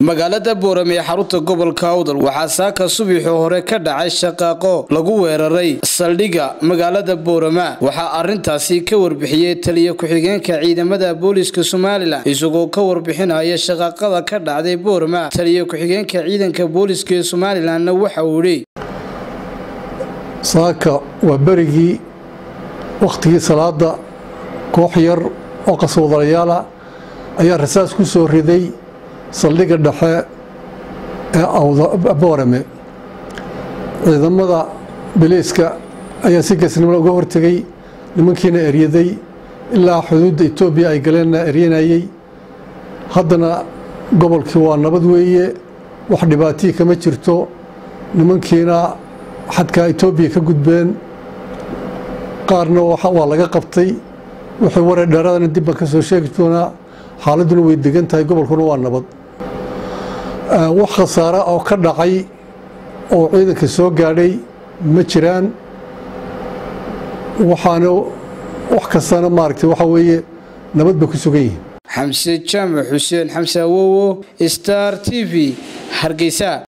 magaalada boorame ee xarunta gobolka awdal waxaa saaka subaxii hore ka dhacay shaqaaqo lagu weeraray saldhigga magaalada boorama waxaa arintaasi ka warbixiyey taliya ku-xigeenka ciidamada booliiska somalilan isagoo ka warbixinaya shaqaaqada ka dhacday boorama taliya ku-xigeenka ciidanka booliiska ee somalilanna waxa uu yidhi saaka waa berigii wakhtigii salaada koox yar oo qaswadalayaala ayaa rasaas ku soo riday saldhigga dhexe ee boorame ciidamada biliiska ayaa si geesnimada uga hortegay nimankiina eryaday ilaa xuduudda etoobiya ay galeenna eryanayey haddana gobolkii waa nabad weeye wax dhibaatii kama jirto nimankiina xadkaa etoobiya ka gudbeen qaarna waa laga qabtay wixii waray dheeradana dib baan ka soo sheegi doonaa xaaladduna way degan tahay gobolkuna waa nabad wax khasaara oo ka dhacay oo ciidanka soo gaadhay ma jiraan waxaana wax kastana maaragtay waxaa weeye nabad bay ku sugan yihiin xamse jaamac xuseen xamse awowo star t v hargeysa